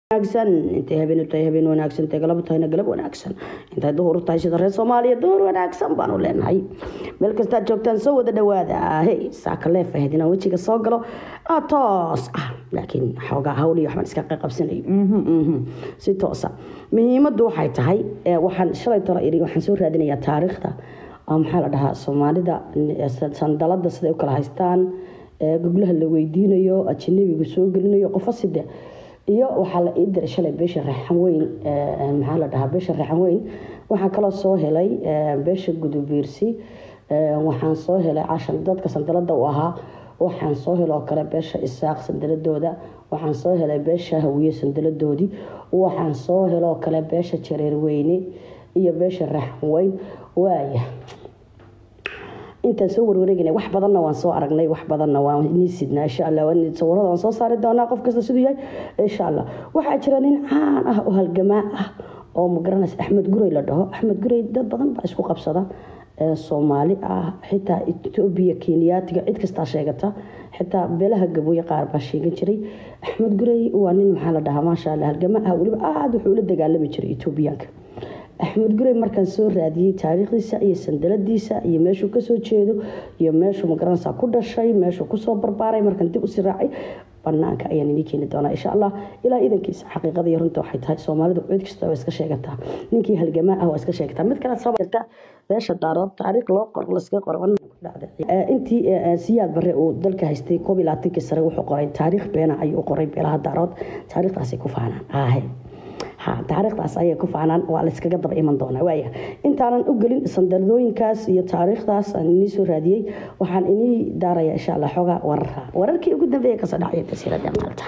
wanaagsan intay habeen tahay habeen wanaagsan intay galab tahayna galab wanaagsan intay duhur tahay sida reer soomaaliya duhur wanaagsan baanu leenahay meel kastaad joogtaan soo wada dhawaada hey saaka leef ahayd inaan wejiga soo galo ah toos ah laakiin xoogaa hawl iyo waxbaan iska qabsanayo si toosa muhiimaddu waxay tahay waxaan shalay talo iri waxaan soo raadinayaa taariikhda maxaa la dhahaa soomaalida sandalada siday u kala haystaan goglaha la weydiinayo ajanabiga soo gelinayo qofo side iyo waxaa la ii diray shalay beesha raxan weyn maxaa la dhahaa beesha raxan weyn waxaan kaloo soo helay beesha gudubiirsi waxaan soo helay cashan dadka sandalada u ahaa waxaan soo heloo kale beesha isaaq sandaladooda waxaan soo helay beesha hawiye sandaladoodii waxaan soo heloo kale beesha jareer weyne iyo beesha raxan weyn waaya intaan soo warwareegana wax badanna waan soo aragnay wax badanna waan inii sidnaa insha allah sawirada waan soo saari doonaa qof kasta siduu yahay insha allah waxaa jira nin caan ah oo halgamaa ah oo magaranaysa axmed gurey la dhaho axmed gurey dad badan baa isku qabsada soomaali ah xitaa etoobiya kenyaatiga cid kastaa sheegata xitaa beelaha gabooye qaar baa sheegan jiray axmed gurey waa nin maxaa la dhahaa maasha allah halgamaa ah weliba aada wuxuu la dagaalami jiray etoobiyaanka axmed gurey markaan soo raadiyey taariikhdiisa iyo sandaladiisa iyo meeshuu kasoo jeedo iyo meeshuu magaranaysa ku dhashay meeshuu kusoo barbaaray markaan dib usii raacay banaanka ayaan inii keeni doonaa insha allah ilaa idankiisa xaqiiqada iyo runta waxay tahay soomaalidu cid kasta waa iska sheegataa ninkii halgamaa ah waa iska sheegataa mid kale soo jirta beesha daarood taariikh loo qor laska qoro intii siyaad bare uu dalka haystay koob iyo labaatankii sare wuxuu qoray taariikh beena ayuu qoray beelaha daarood taariikhdaasay ku faanaan aahe ha taariikhdaas ayay ku faanaan waa layskaga daba iman doonaa waaya intaanan u gelin sandaladooyinkaas iyo taariikhdaas aan inii soo raadiyey waxaan inii daaraya insha allah xoogaa wararka wararkii ugu dambeeya kasoo dhacaya jasiirada maalta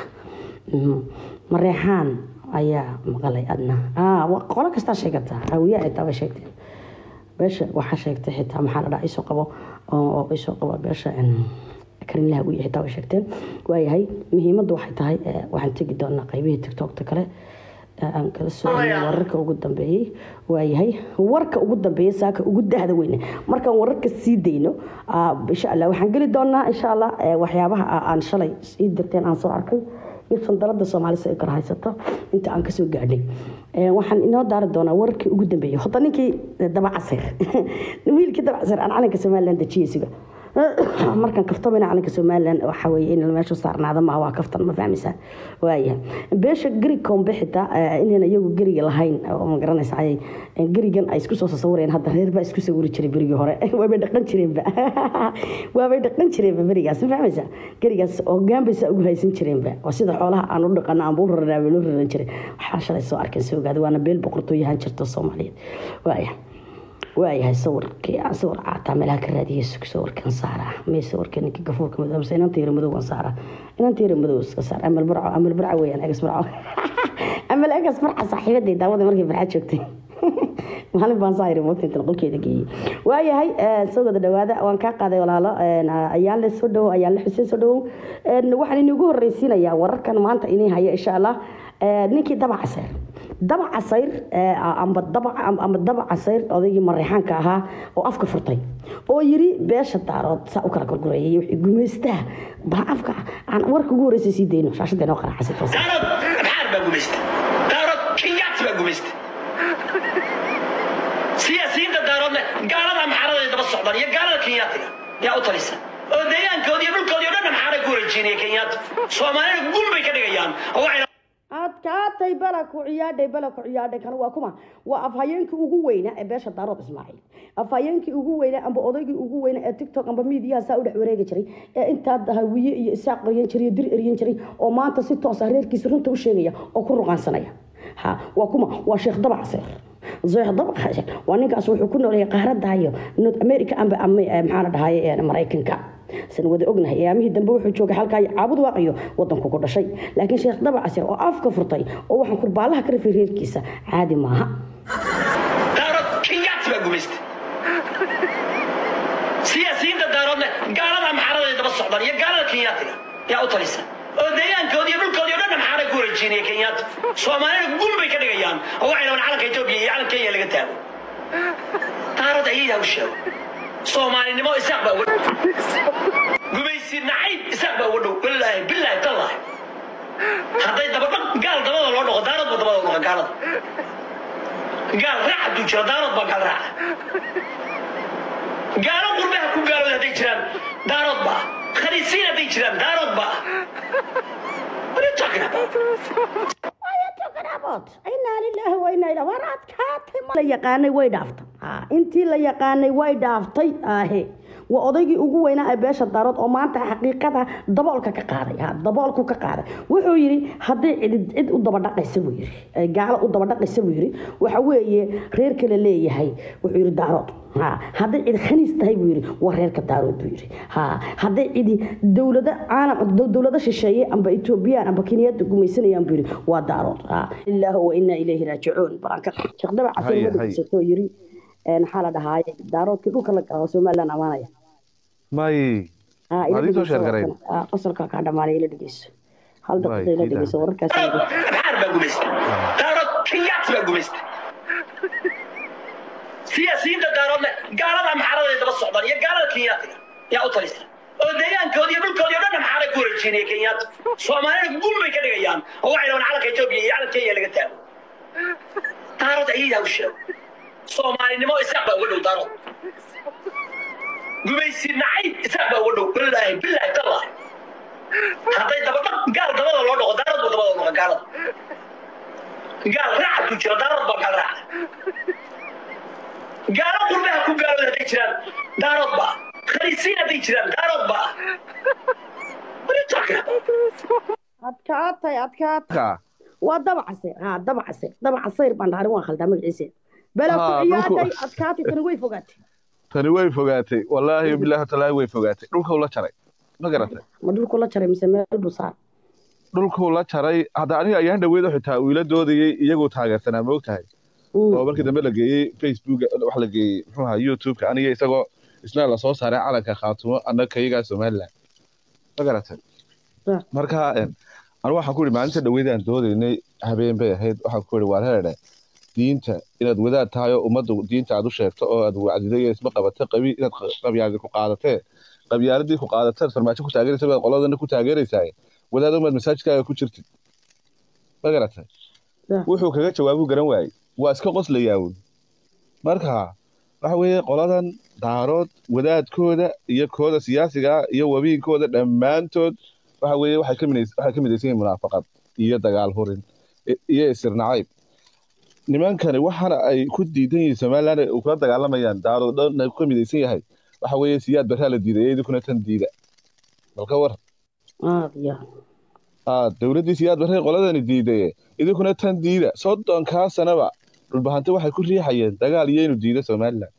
mareexaan ayaa maqalay adna qolo kastaa sheegata hawiya xitaa bay sheegteen beesha waxaa sheegtay xitaa maxaa la dhaha isoo qabo oo isoo qabo beesha karinlaha wiya xitaa way sheegteen waayahay muhiimaddu waxay tahay waxaan tegi doonaa qaybihii tiktokta kale aan kala soconay wararka ugu dambeeyey waayahay warka ugu dambeeya saaka ugu dahda weyne markaan wararka sii dayno insha allah waxaan geli doonaa insha allah waxyaabaha aan shalay ii dirteen aan soo arkay iyo sandalada soomaalisa ay kala haysato inta aan kasoo gaadhay waxaan inoo daari doonaa wararkii ugu dambeeyey hota ninkii dabacasir wiilkii dabacasir aan calanka somalilan dejiyeysiga markaan kaftamina calanka somalilan waxa weye in meesha saarnaada maaha waa kaftan ma fahmaysaa waaya beesha geri kombe xitaa inayna iyagu geriga lahayn oo ma garanaysa ayay gerigan ay isku soo sasawireen hadda reer baa isku sawiri jiray berigii hore waabay dhaqan jireenba waabay dhaqan jireenba berigaas ma fahmaysaa gerigaas hogaan bay saa ugu haysan jireenba waa sida xoolaha aan u dhaqano aan buu raranaa bay loo raran jiray waxaa shalay soo arkeen soo ogaada waana beel boqortooyahan jirta soomaaliyeed waaya waayahay sawirkii aan sawir caataa meelaha ka raadiyay sawirkan saara mee sawirka ninka gafuurka madow mise inanta yara madow aan saara inanta yara madow iska saar amal barco amal barco weeyaan egas barco amal egas barca saaxiibaday daawada markay farxa joogtay maalin baan saa yiri moogtintan qolkeeda geeyey waayahay soo wada dhawaada waan kaa qaaday walaalo ayaan le soo dhawo ayaan le xuseen soo dhawow waxaan inigu horreysiinayaa wararkan maanta inay haya insha allah ninkii dabacaseer daba casayr amba daba casayr odaygii mareexaanka ahaa oo afka furtay oo yiri beesha daarood saa u kala gorgoreeyay wixii gumaystaa baa afka aan warka ugu horreysay sii dayno shaashada inoo qaraaxasay daarood maxaar baa gumaysta daarood kenyaati baa gumaysta siyaasiyiinta daaroodna gaalada maxaaraday daba socdaan iyo gaalada kenyaatiga yaa u talisa oo deegaankoodi iyo dhulkoodii o dhan maxaaray ku wareejinaya kenyaati soomaalina gun bay ka dhigayaan oo waxay adkaatay bala ku ciyaadhay bala ku ciyaadhay kan waa kuma waa afhayeenkii ugu weynaa ee beesha daarood ismaaciil afhayeenkii ugu weynaa amba odaygii ugu weynaa ee tiktok amba miidiyaha saa u dhex wareegi jiray ee intaa hawiye iyo isaaq eryan jiray iyo dir eryan jiray oo maanta si toosa reerkiisa runta u sheegaya oo ku ruqaansanaya ha waa kuma waa sheekh dabacaseer sheekh dabacaseer waa ninkaas wuxuu ku nooleeyay qaarada iyo north america amba maxaa la dhahaye maraykanka san wada ognahay ayaamihii dambe wuxuu joogay halkaa caabud waaqiyo wadanku ku dhashay laakiin sheekh dabacasir oo afka furtay oo waxaan kurbaalaha ka rafay reerkiisa caadi maaha daarood kenyaati baa gumaysta siyaasiyiinta daaroodna gaalada maxaaraday daba socdaan iyo gaalada kenyaatiga yaa u talisa oo deegaankoodi iyo dhulkoodii o dhan maxaaray ku wareejinaya kenyaati soomaalina gun bay ka dhigayaan oo waxay rabaan calanka etoobiya iyo calanka kenya laga taago daarood ayadaa u sheego soomaalinimo isaaq baa uga gumaysi nacayb isaaq baa uga dhow wallaahi bilaahi tallaahi hadday dabadhaq gaal dabada loo dhaqo dabada u noqa gaalada gaal raac hadduu jiro daarood baa gaal raaca gaalo qurbaha ku gaalooda hadday jiraan daarood baa khaliisiin hadday jiraan daarood baa What are you talking about? inaa lilaahi wa inaa ilaa war adkaatay la yaqaanay way dhaaftay Ah, intii la yaqaanay way dhaaftay ahe waa odaygii ugu weynaa ee beesha daarood oo maanta xaqiiqada daboolka ka qaaday ha daboolku ka qaaday wuxuu yidhi hadday cid cid u dabadhaqaysa buu yidhi ay gaalo u dabadhaqaysa buu yidhi waxa weeye reer kale leeyahay wuxuu yidhi daarood ha hadday cid khaniis tahay buu yidhi waa reerka daarood buu yidhi ha hadday cidi dowlado caalam dow- dowlado shisheeye amba etoobiyaan amba kenyaada gumaysanayaan buu yidhi waa daarood ha ilaahu wa inaa ilayhi raajicuun baranka sheekhdaba Haye, casir haye. madisatoo yidhi een, maxaa la dhahaaye daaroodkii dhulka la galo somalilan amaanaya may ha ila Waad ii soo dhegeyso sheergareyn. warkan. Ah, qosolka kaa dhamaanay ila dhegeyso hal Waay, daqiiqa ila ii dhegeyso daa. wararkaas maxaar baa gumaysta daarood kenyaati baa gumaysta siyaasiyiinta daaroodna gaalada maxaaraday daba socdaan iyo gaalada kenyaatiga yaa u talisa oo deegaankoodi iyo dhulkoodi oo dhan maxaaray ku wareejinaya kenyaati soomaalina gun bay ka dhigayaan oo waxay rabaan calanka etoobiya iyo calanka kenya laga taago daarood ayadaa u sheego soomaalinimo isaaq baa uga dhow daarood gumaysi nacayb isaaq baa uga dhow wallaahi bilaahi tallaahi hadday dabadhaq gaal dabada loo dhaqo daarad buu dabada u dhaqa gaalada gaal raac hadduu jiro daarad baa gaal raaca gaalo qurbaha ku gaalooda hadday jiraan daarood baa khaliisiin hadday jiraan daarood baa What are you talking about? adkaatay adkaatay ka waa dabacasir ha dabacasir dabacasir baan dhaharin waan khaldaa magaciisa bela ku Ah, ciyaaday dhulku- adkaatay tani way fogaatay tani way fogaatay wallaahi bilaahi talaahi way fogaatay dhulkuu la jaray ma garatay ma dhulku la jaray mise meel buu saar dhulkuu la jaray hadda aniga ayaan dhaweyd xitaa wiila doodayey iyaguu taageersanaa ma ogtahay Mm. oo markii dambe la geeyey facebook wax la geeyey muxuu ahaa youtube-ka aniga isagoo isna lasoo saaray calanka khaatumo annaga kayagaa somaliland ma garatay Ah. marka een, anigu waxaan ku ihi maalinta dhaweydaan doodaynay habeen bay ahayd waxaan ku ihi waar heedhe diinta inaad wadaad tahay oo ummadda diinta aad u sheegto oo aad wacdiday iyo isma qabatay qabi inaad qa- qabyaaladi ku qaadatee qabyaaladii ku qaadateed farmaajo ku taageeraysa baad qoladana ku taageeraysaa wadaad umaad masaajidkaaga ku jirtid ma garatay Ah. wuxuu kaga jawaabuu garan waayey waa iska qoslayaawun marka waxa weeye qoladan daarood wadaadkooda iyo kooda siyaasiga ah iyo wabiinkooda dhammaantood waxa weeye waxay ka midays- waxay ka midaysan yihiin munaafaqad iyo dagaal hurin i- iyo isir nacayb nimankani waxaana ay ku diidan yihiin somaliland ay kula dagaalamayaan daarood dhan ay ka midaysan yahay waxa weeye siyaad barraa la diiday idinkuna tan diida balka war aad ya ah dowladdii siyaad barray qoladani diidaye idinkuna tan diida soddonkaa sanaba dhulbahanti waxay ku riixayeen dagaal iyo inuu diido somaliland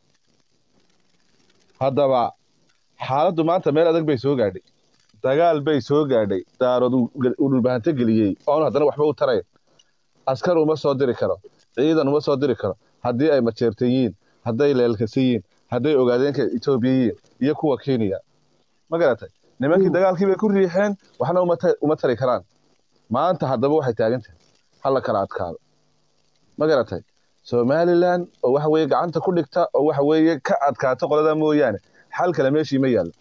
haddaba xaaladdu maanta meel adag bay soo gaadhay dagaal bay soo gaadhay daarood uu gel- uu dhulbahanto geliyey oon haddana waxba u tarayn askar uma soo diri karo ciidan uma soo diri karo haddii ay majeertan yihiin hadday leelkasan yihiin hadday ogaadeenka etoobiya yihiin iyo kuwa kenya ma garatay nimankii Mm. dagaalkii bay ku riixeen waxna uma ta- uma tari karaan maanta haddaba waxay taagan tahay hala kala adkaado ma garatay somaliland oo waxa weeye gacanta ku dhigta oo waxa weeye ka adkaato qolada mooyaane xal kale meeshii ma yaallo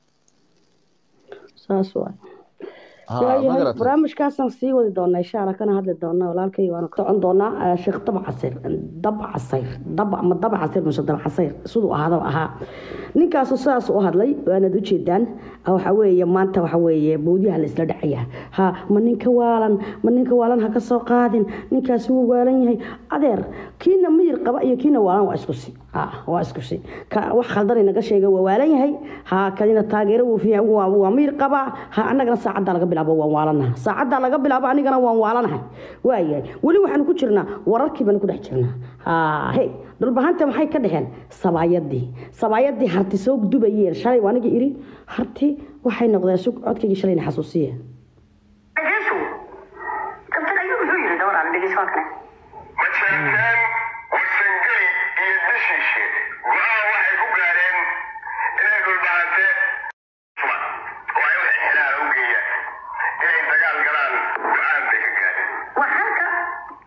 saas waay Ha, ma waayahay garatay barnaamijkaasaan sii wadi doonaa insha allah kana hadli doonaa walaalkay waana ka socon doonaa eh, sheekh dab casir dab casayr dab ama dab casir mise dab casayr siduu ahaadaba ahaa ninkaasu sidaas u hadlay waanaad ujeedaan ah, waxa weeye maanta waxa weeye boodyaha la isla dhacaya ha ma ninka waalan ma ninka waalan ha ka soo qaadin ninkaasi wuu waalan yahay adeer kiina miyir qaba iyo kiina waalan waa isku si ah waa isku si ka wax khaldan inaga sheega waa waalan yahay ha kadina taageero wuu fiican waa waa miyir qaba ha annagana saacadda laga bilaabo waan waalanaha saacadda laga bilaabo anigana waan waalanahay waayahay weli waxaanu ku jirnaa wararkii baanu ku dhex jirnaa ha hey dhulbahanta maxay ka dheheen sabaayadii sabaayadii harti soo dubayeen shalay waa aniga iri harti waxay noqdeen sug codkaygii shalayna xasuusiya dhegeyso kabtagayo muxuu yiri gabadhaan dhegeyso waa kane majeerteen warsangeli iyo dishiishe go-aan waxay ku gaadheen inay dhulbahante suban oo ay u xirxiraan u geeyaan inay dagaal galaan go-aan bay ka gaadheen waa halka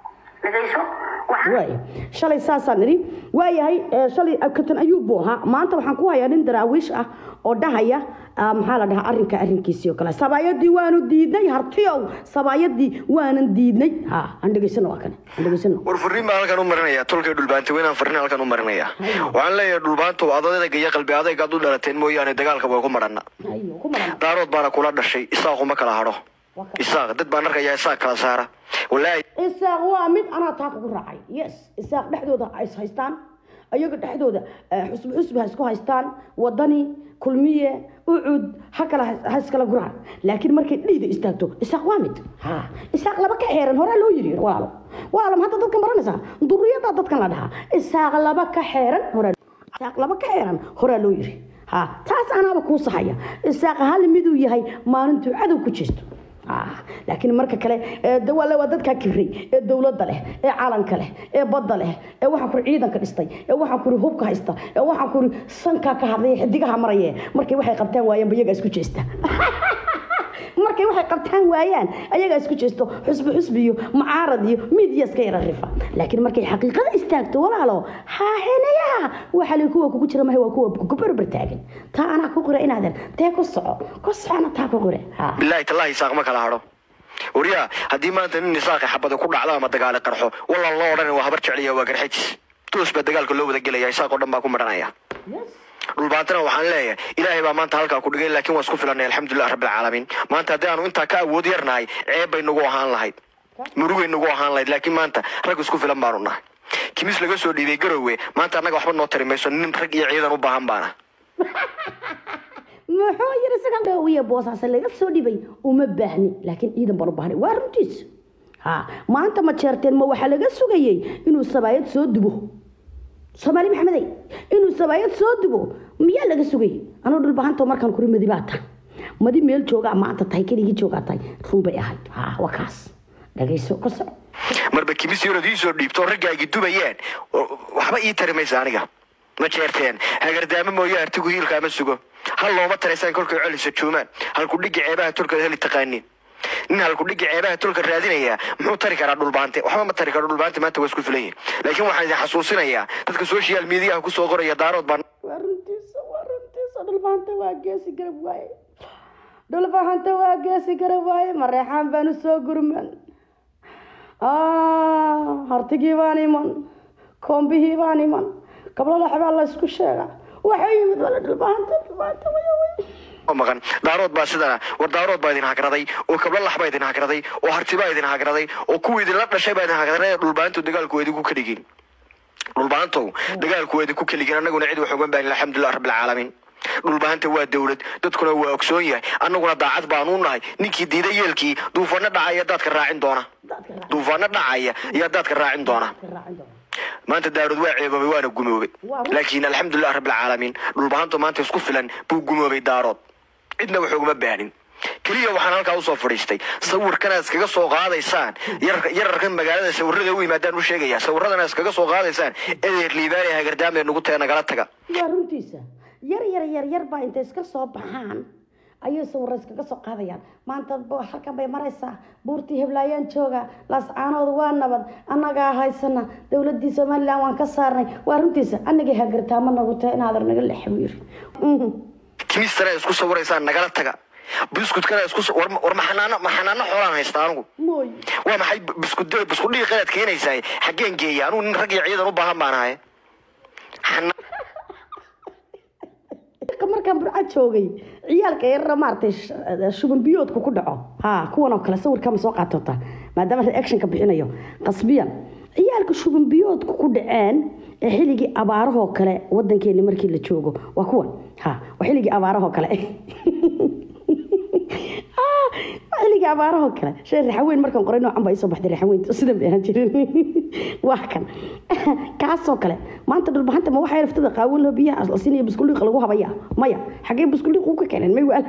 dhegayso waxaan waay shalay saasaan nidhi waayahay ee, shalay katan ayuub buu ahaa maanta waxaan ku hayaa nin daraawiish ah oo dhahaya ah, maxaa la dhahaa arrinka arrinkiisii oo kale sabaayadii waanu diidnay hartiyow sabaayadii waanan diidnay ha aan dhegaysano waa kane aan dhegaysano war fariin baan halkan u marinaya tolkay dhulbaanta weynaan fariin halkan u marinaya waxaan leeyahay dhulbaantu adadayga iyo qalbi adayga aad u dhalateen mooyaane dagaalka way ku madhana Ayo, ku maran daarood baana kula dhashay isaaquma kala hadho isaaq dad baan arkayaa isaaq kala saara walaahi isaaq waa mid anaa taa kugu raacay yes isaaq dhexdooda ha is haystaan ayaga dhexdooda eh, xusbi xusbi ha isku haystaan wadani kulmiye ucud ha kala ha iskala guraan laakiin markay dhiida istaagto isaaq waa mid ha isaaq laba ka xeeran horaa loo yiri walaalo walaalo hadda dadkan baranaysaa duriyada dadkan la dhahaa isaaq laba ka xeeran horaa isaaq laba ka xeeran horaa loo yiri ha taas anaaba kuu saxaya isaaq hal miduu yahay maalintuu cadow ku jeesto Ah, laakiin marka kale ee dawaale waa dadkaa kibray ee dowladda leh ee calanka leh ee badda leh ee waxaan kuri ciidanka dhistay ee waxaan kuri hubka haysta ee waxaan kuri sankaa ka hadlay xidigaha maraye markay waxay qabtaan waayeen ba iyagaa isku jeesta markay waxay qabtaan waayaan ayagaa isku jeesto xusbi xusbi iyo mucaarad iyo miidiya iska yara rifa laakiin markay xaqiiqada istaagto walaalo haahenayaha waxa lay kuwa kugu jira mahay waa kuwa ku berber taagan taa anaa ku qira inaadan tee ku soco ku socona taa ku qire ha bilaahi tallaahi isaaq ma kala hadho waryaa haddii maanta nin isaaqi xabada ku dhacdo ama dagaali qarxo wallaan loo odhan waa habar jecliya waa garxajis toos baa dagaalka loo wada gelaya isaaq oo dhan baa ku madhanaya dhulbaantana waxaan leeyahay ilaahay baa maanta halkaa ku dhigay laakiin waa isku filanay alxamdulilah rabbilcaalamiin maanta haddii aanu intaa ka awood yarnahay ceeb bay nagu ahaan lahayd murugay nagu ahaan lahayd laakiin maanta rag isku filan baanu nahay kimis laga soo dhiibay garowe maanta annaga waxba noo tari mayso nin rag iyo ciidan u baahan baana muxuu yiri isaga dhawiya boosaasa laga soo dhibay uma baahni laakiin ciidan baan u baahnay waa runtiis ha maanta ma jeerteen ma waxaa laga sugayey inuu sabaayad soo dubo soomaali maxamedey inuu sabaayad soo dubo miyaa laga sugayey anuu dhulbahanta markaan kuri madi baa tahay madi meel joogaa maanta tahay keligii joogaa tahay run bay ahayd ha waa kaas dhagayso ku soco marba kimis yorood ii soo dhiibto raggaagi dubayaan waxba ii tari maysa aniga ma jeerteen hagardaamo mooye artigu hiilka ama sugo hal looma taraysaan kolkay colisa joomaan halkudhigi ceebaha tolka heli taqaaniin nin halkudhigi ceebaha tolka raadinaya muxuu tari karaa dhulbaante waxba ma tari karo dhulbaante maanta waa isku filan yihin laakiin waxaan idin xasuusinayaa dadka social mediaha kusoo qoraya daarood baan waa runtiisa waa runtiisa dhulbahanta waa geesi garab waaye dhulbahanta waa geesi garab waaye mareexaan baanu soo gurman hartigii baan iman koombihii baan iman gablada xabaa la isku sheega waxay yimid wala dhulbahanta dhulbahanta way way oo maqan daarood baa sidana war daarood baa idin hagraday oo kabla lax baa idin hagraday oo harti baa idin hagraday oo kuwii idinla dhashay baa idin hagraday dhulbaantu dagaalku waa idinku kaligin dhulbaantow dagaalku waa idinku kaligin annaguna cid wax ugan baahin alxamdulilah rabbilcaalamiin dhulbaanta waa dowlad dadkuna waa ogsoon yahay annaguna daacad baanu nahay ninkii diida yeelkii duufaano dhacaya daadka raacin doona duufaano dhacaya ayaa daadka raacin doona raacin doona maanta daarood waa ceeboobay waana gumoobay laakiin alxamdulilah rabbilcaalamiin dhulbahantu maanta isku filan buu gumoobay daarood cidna wax uguma baanin keliya waxaan halkaa usoo fadhiistay sawirkana iskaga soo qaadaysaan yar- yararkan magaalada sawirada u yimaadaan u sheegaya sawiradana iskaga soo qaadaysaan edeer liibaan ee hagardaam ee nugu tee nagala taga waa runtiisa yar yar yar yar baa intay iska soo baxaan ayay sawirra iskaga soo qaadayaan maanta ba- halkan bay maraysaa buurtii heblaayaan jooga laascaanooda waa nabad annagaa haysana dowladii somalilan waan ka saarnay waa runtiisa anagii hagartaamo nagu tahay inaadar naga lex buu yiri Mhm. timistana isku sawiraysaan nagala taga biskutkana isku sa- war war maxanaano maxanaano xoolaan haysta anigu mooy waa maxay biskud biskudhii qalaad keenaysaa xaggeen geeya anugu nin rag iyo ciidan u baahan baan ahay Xana- markaan burca joogay ciyaalka yarara maaragtay sh- shuban biyoodku ku dhaco ha kuwan oo kale sawirkama soo qaatota maadaama reactionka bixinayo qasbiyan ciyaalka shuban biyoodku ku dhaceen ee xilligii abaarahoo kale wadankeena markii la joogo waa kuwan ha waa xilligii abaarahoo kale Ah, waa xilligii abaarahoo kale shay raxaweyn markaan qoray noocan baa isoo baxday raxaweyn sidan bay ahaan jirin waa kan kaasoo kale maanta dhulbahanta ma waxaa raftada qaawan loo biyaha aslasiin iyo buskuliiq lagu habaya maya xagee buskuliiq uu ka keeneen may waala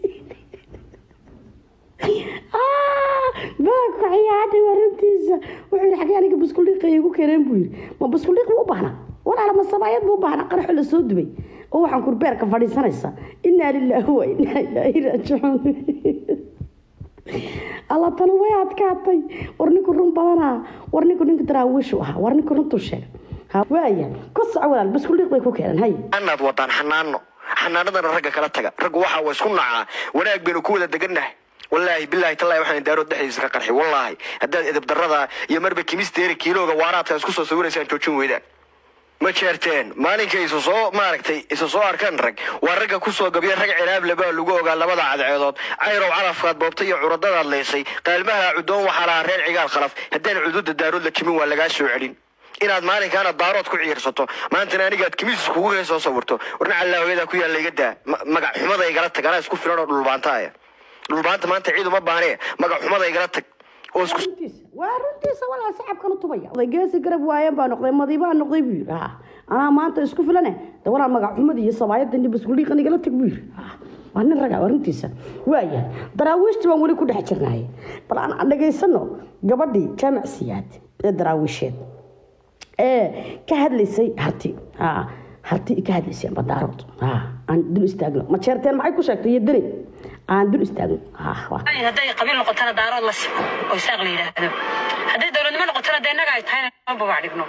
baaka ciyaadhay warintiisa wuxuu yidhi xagee aniga buskuliiqa igu keeneen buu yidhi ma buskuliiq buu u baahnaa walaala ma sabaayad buu u baahnaa qaraxo la soo dubay oo waxaan kurbeerka fadhiisanaysa inaa lilaahi wa inaa ilaahi raajicuun alla tana way adkaatay war ninku run badanaa war ninku ninka daraawiishu ahaa war ninku runtuu sheegay Ha, waaya ku soco walaal baskuliiq bay ku keenan hay anaad wadaan xanaano xanaanadana ragga kala taga raggu waxa waa isku nacaa wanaag baynu ku wada degannahay wallaahi bilaahi tallaahi waxaan daarood dhexdiisa ka qarxi wallaahi haddaad edeb darrada iyo marba kimisteeri kiilooga waaraadka isku soo sawiraysaan joojin weydaan ma jeerteen maalinkay isu soo maaragtay isu soo arkaan rag waa ragga ku soo gabya rag ciraable baa lagu ogaa labada cadceedood cayrow calafkaad boobtay iyo curadadaad leysay qaalmaha cudoon waxaa lahaa reer cigaal khalaf haddaan cududa daarood la kimin waa lagaa soo celin inaad maalinkaana daarood ku ciirsato maantana anigaad kimiis kugu hee soo sawirto warna callaahoyadaa ku yaalla iga daa Ma- magac xumada igala tag anaa isku filan oo dhulbaanta aya dhulbaanta maanta ciid uma baanee magac xumada igala tag oo isku runtiisa waa runtiisa walaal sacabkan u tubaya oday geesi garab waayeen baa noqday madiibaa noqday buu yidhi ha anaa maanta isku filane de walaal magac xumada iyo sabaayadda iyo baskuliiqan igala tag buu yidhi ha waa nin raga waa runtiisa waaya daraawiishta baan weli ku dhex jirnaay bal aan dhegaysano gabadhii jaamac siyaad ee daraawiisheed ee ka hadlaysay harti ha harti ka hadlaysay badaarood ha aan dul istaagno ma jeerteen maxay ku sheegtay iyo deni aan dul istaagno ha waa hadday qabiil noqotana daarood la simo oo isaaq la yidhaahdo hadday dowladnimo noqotana dee innaga ay tahayna ma babac dhigno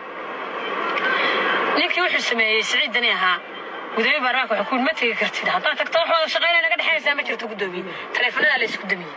ninkii wuxuu sameeyey siciid dani ahaa gudoomiye baarlamaanka wuxuu ku yidhi ma tegi kartid haddaad tagto wax wada shaqaynaya naga dhexaysaa ma jirto gudoomiye taleefanada la isku damiyey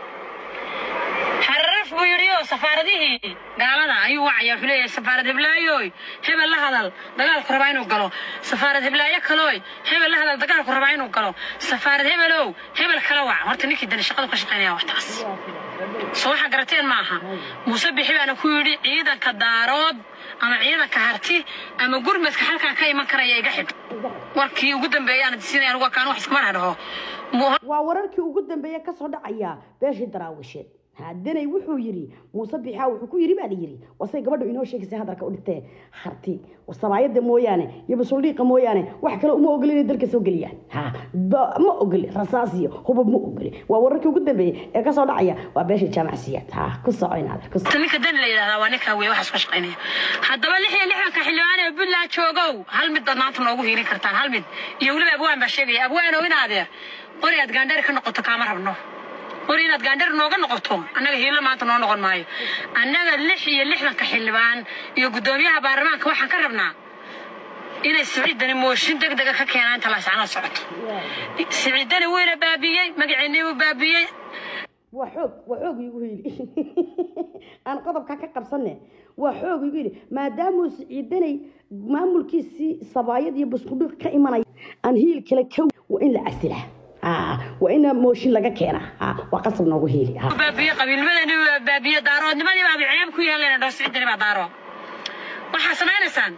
xararaf buu yidhi oo safaaradihii gaalada ayuu wacaya wuxuu leeyahay safaarad heblaayoy hebel la hadal dagaalku rabaa inuu galo safaarad heblaayo kalooy hebel la hadal dagaalku rabaa inuu galo safaarad hebelow hebel kala wac horta ninkii dani shaqadu ka shaqaynaya waxtaas soo waxaa garateen maaha muuse bixi baana ku yidhi ciidanka daarood ama ciidanka harti ama gurmadka halkaa ka iman karaya iga xidh warkii ugu dambeeyay aan siinay anigu kaan wax iskama dhaho Mu- waa wararkii ugu dambeeya kasoo dhacaya beeshii daraawisheed hadanay wuxuu yidhi muuse bixaa wuxuu ku yidhi baa la yidhi wasay gabadhu inoo sheegaysay hadalka u dhintee harti sabaayada mooyaane iyo basuldhiiqa mooyaane wax kale uma ogoli inay dalka soo geliyaan ha ba- ma ogoli rasaas iyo hubab ma ogoli waa wararkii ugu dambeeyey ee kasoo dhacaya waa beeshii jaamacsiyaad ha ku soco inaad ku soco ninka dani la yidhahdaa waa ninka wey waxaas ka shaqaynaya haddaba lix iyo lixdanka xildhibaan ee puntland joogow hal mid baad maanta noogu hiilin kartaan hal mid iyo weliba abwaan baa sheegaya abwaanow in adeer qori aad gaandhari ka noqoto kaama rabno qori inaad gaandhari nooga noqoto annaga hiilo maanta noo noqon maayo annaga lix iyo lixdanka xildhibaan iyo guddoomiyaha baarlamaanka waxaan ka rabnaa inay siciidani mooshin deg dega ka keenaan inta laasacnoo socoto siciidani wuyna baabiyey magaceennii buu baabiyey waa xoog waa xoog igu yidhi aan qodobka ka qabsanne waa xoog igu yidhi maadaamuu siciidanay maamulkiisii sabaayad iyo buskudhiq ka imanaya aan hiil kale ka waa in la casilaa Ah, waa in mooshin laga keenaa Ah, waa qasab noogu hiili Ah. baabiye qabiilnimadani waa baabiye daaroodnimadii baa ceeb ku yeelayna dhoo siciidani baa daaro waxaa samaynaysaan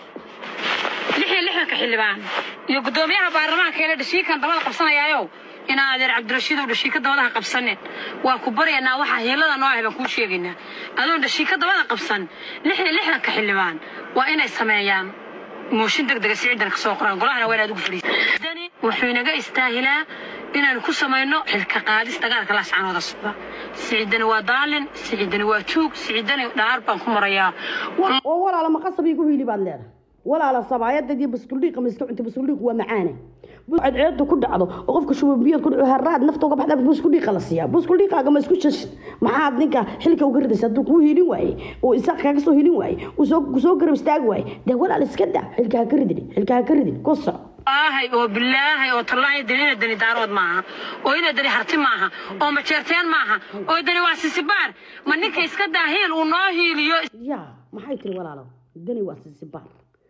lix iyo lixdanka xildhibaan iyo guddoomiyaha baarlamaanka ee dhashiikan dabada qabsanayaayo inaa adeer cabdirashiidow dhashiika dabadaha qabsanin waa ku baryaynaa waxaa hiilada noo ahay baan kuu sheegaynaa adoon dhashiika dabada qabsan lix iyo lixdanka xildhibaan waa inay sameeyaan mooshin deg dega siciidan ka soo qoraan golahana waa inaad ugu fadhiisani wuxuu inaga istaahilaa inaanu ku samayno xilka qaadis dagaalka laascanooda socda siciidani waa daalin siciidani waa tuug siciidani dhaar baan ku marayaa Wal- oo walaala ma qasab igu hiili baad leedahay walaala sabaayadda iyo buskudhiiqa ma iska cunta buskudhiiqu waa macaane cadceedu ku dhacdo oo qofka shubanbiyood ku dhaco haraad nafta uga baxda buskudhiiqa la siiyaa buskudhiiqaaga ma isku shashid maxaad ninka xilka uga ridaysa hadduu kuu hiilin waaye oo isaaq kaaga soo hiilin waaye uu soo kusoo garab istaagi waaye dee walaal iska daa xilka ha ka ridin xilka ha ka ridin ku soco aahay oo bilaahay oo tallaahi dani ina dani daarood maaha oo ina dani harti maaha oo majeerteen maaha oo dani waa sisibaar ma ninka iska daa hiil uu noo hiiliyo ya maxay tiri walaalo dani waa sisibaar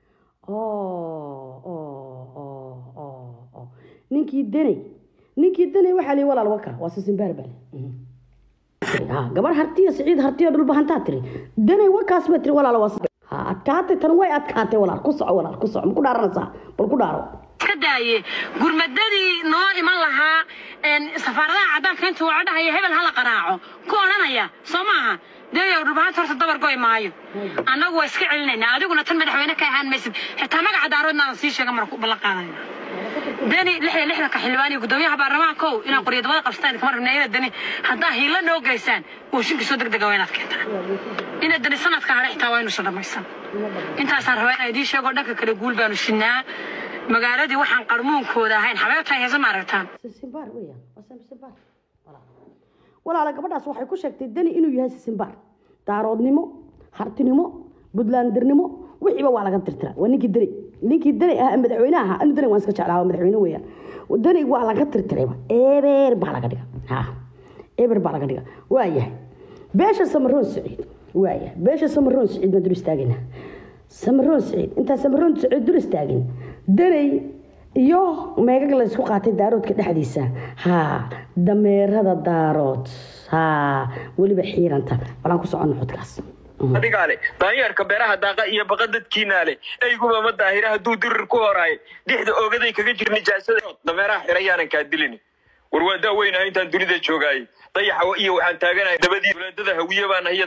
oo oo oo oo oo ninkii dani ninkii dani waxaa lihi walaal waka waa sisimbaar bale ha gabar hartiya siciid hartiya dhulbahantaa tiri dani wakaas ba tiri walaal waa sis- ha adkaatay tan way adkaatay walaal ku soco walaal ku soco ma ku dhaaranaysaa bal ku dhaaro iska daaye gurmadadii noo iman lahaa een, safaaradaha caddaanka intuu waca dhahaya hebel hala qaraaco ku odhanaya soo maaha deeyow dhulbahanta horta dabar goy maayo annagu waa iska celinaynaa adiguna tan madaxweyne ka ahaan maysid xitaa magaca daaroodna aan sii sheega marku ballan qaadayna deni lix iyo lixdanka xildhibaan iyo guddoomiyaha baarlamaanka ow inaad qoryo dabada qabsataan kama rabna inaad deni haddaa hiilo noo geysaan mooshinka soo degdega waa inaad keentaan inaad deni sanadka hare xitaa waa inuusan dhammaysan intaasaan rabaa inaan idiin sheego dhanka kale guul baanu sinaa magaaladii waxaan qarmuunkooda ahayn xabeebta heesa ma aragtaan sisimbaar weeyaan waa sisimbaar walaal walaala gabadhaas waxay ku sheegtay dani inuu yahay sisimbaar daaroodnimo hartinimo buntlandirnimo wixiiba waa laga tirtiraa waa ninkii dani ninkii dani ah madaxweyne ahaa anu dani waan iska jeclaa waa madaxweyne weeyaan dani waa laga tirtirayba eber baa laga dhiga ha eber baa laga dhiga waa yahay beesha samaroon siciid waa yahay beesha samaroon siciid baan dul istaagina samaroon siciid intaan samaroon siciid dul istaagin danay iyo meegag la isku qaatay daaroodka dhexdiisa ha dameerada daarood ha weliba xiiranta walaan ku soconno xodkaas adigaa le daanyeerka beeraha daaqa iyo baqa dadkiinaa le eyguba ma daahira hadduu dirir ku horaayo dixda oogaday kaga jir nijaasada dameeraha xirayaanan kaa dilin war waa daa weynaa intaan dunida joogaayay dayaxa iyo waxaan taaganahay dabadii walaadada hawiye baan ahiya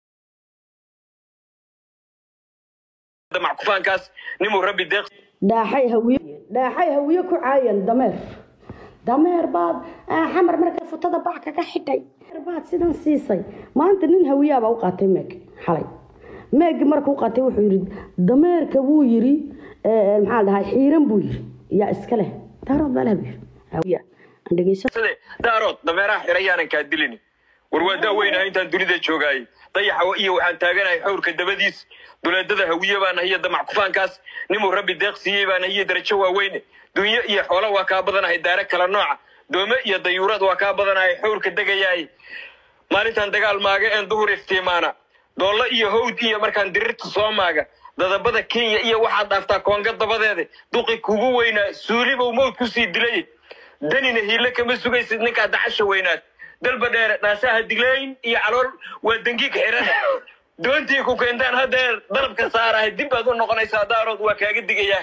mackufaankaas nimuu rabbi deeq dhaaxay hawiye dhaaxay hawiye ku caayan dameer dameer baad ah, xamar markaa futada bac kaga xidhay dameer baad sidan siisay maanta nin hawiyaabaa u qaatay meeg xalay meegi markuu qaatay wuxuu yidhi dameerka wuu yidhi eh, maxaa la dhahay xiiran buu yidhi yaa iska leh daarood baa leh buu yidhi hawiya aan dhegeysan sade daarood dameeraha xirayaanan kaa dilin war waa daa weynaa intaan dunida joogaayay dayaxa iyo waxaan taaganahay xawrka dabadiis duleedada hawiye baan ahiya damac kufaankaas nimuu rabbi deeq siiyey baan ahiya darajo waaweyne dunyo iyo xoolo waa kaa badanahay daare kala nooca doome iyo dayuurad waa kaa badanahay xawrka degayaay maalintan dagaal maaga een duhur iftiimaana doollo iyo hawd iyo markaan dirirta soo maaga dadabada kenya iyo waxaad dhaaftaa koonga dabadeeda duqi kugu weynaa suulibow mawd kusii dilay danina hiile kama sugaysid ninkaa dacasha weynaad dalba dheere dhaasaha diglayn iyo calool waa dangiig xirana doontii ku keentaan haddeer dalabka saarahay dib baad u noqonaysaa daarood waa kaaga digayaa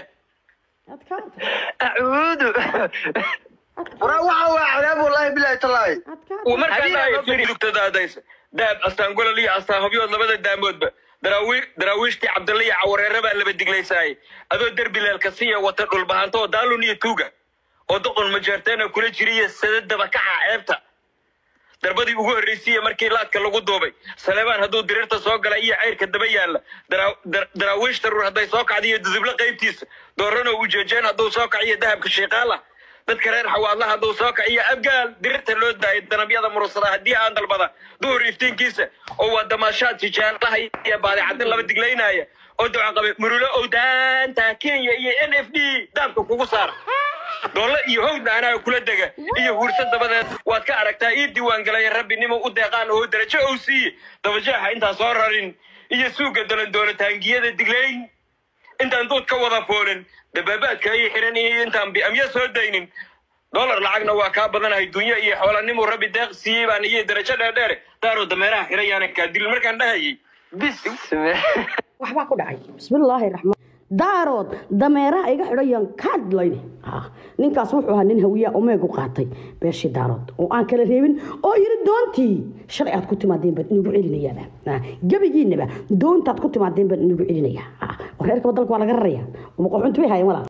acuudu waraa waxa waa cadaab wallaahi bilaahi tallaahi uu markaa dhahayo firi lugtadaadaysa daab astaan golol iyo astaan hobyood labada daamoodba daraawi daraawiishtii cabdalle iyo cawareere baa laba diglaysaayay adoo derbi leelkasiya wata dhulbahanto oo daalun iyo tuuga oo doqon majeerteena kula jiriya sadadaba kaca ceebta darbadii ugu horreysayey markii laadka lagu duubay saleebaan hadduu diriirta soo gala iyo ceyrka daba yaalla daraa- dar- daraawiishta ruur hadday soo kacda iyo dudublo qaybtiisa doorano ujeejeen hadduu soo kaciyo dahabka shiiqaala dadka reer xawaadla hadduu soo kaciyo abgaal diriirta loo daayay danabyada murursada haddii aan dalbada duhur iftiinkiisa oo waa damaashaad tijaalaha iyo baadicadin laba diglaynaya oo duca qabe murulo owdaanta kenya iyo n f d daabka kugu saara doole iyo howdna anaa kula dega iyo huursa dabadeed waad ka aragtaa ii diiwaangalaya rabbinimo u deeqaan oo darajo ou siiye dabajeexa intaan soo rarin iyo suuga dalandoona taangiyada diglayn intaan duud ka wada foolin dabaabaadka ay xiran iyo intaan bi'amyo soo daynin dolar lacagna waa kaa badanahay dunya iyo xoolanimuu rabbi deeq siiyey baan iyo darajo dheerdheere daaroo dameeraha xiran yaana kaa dilin markaan dhahayay bisme waxbaa ku dhacay bismillaahi raxmaan daarood dameeraha iga xidhayan kaadlayne ninkaas wuxuu ahaa nin hawiyaa omeegu qaatay beeshii daarood oo aan kala reebin oo yiri doontii shalay aad ku timaadeen baan inagu celinayaaba gebigiinaba doontaad ku timaadeen baan inagu celinayaa reerkaba dalka waa laga raraya maqoxunti bay hayan walaa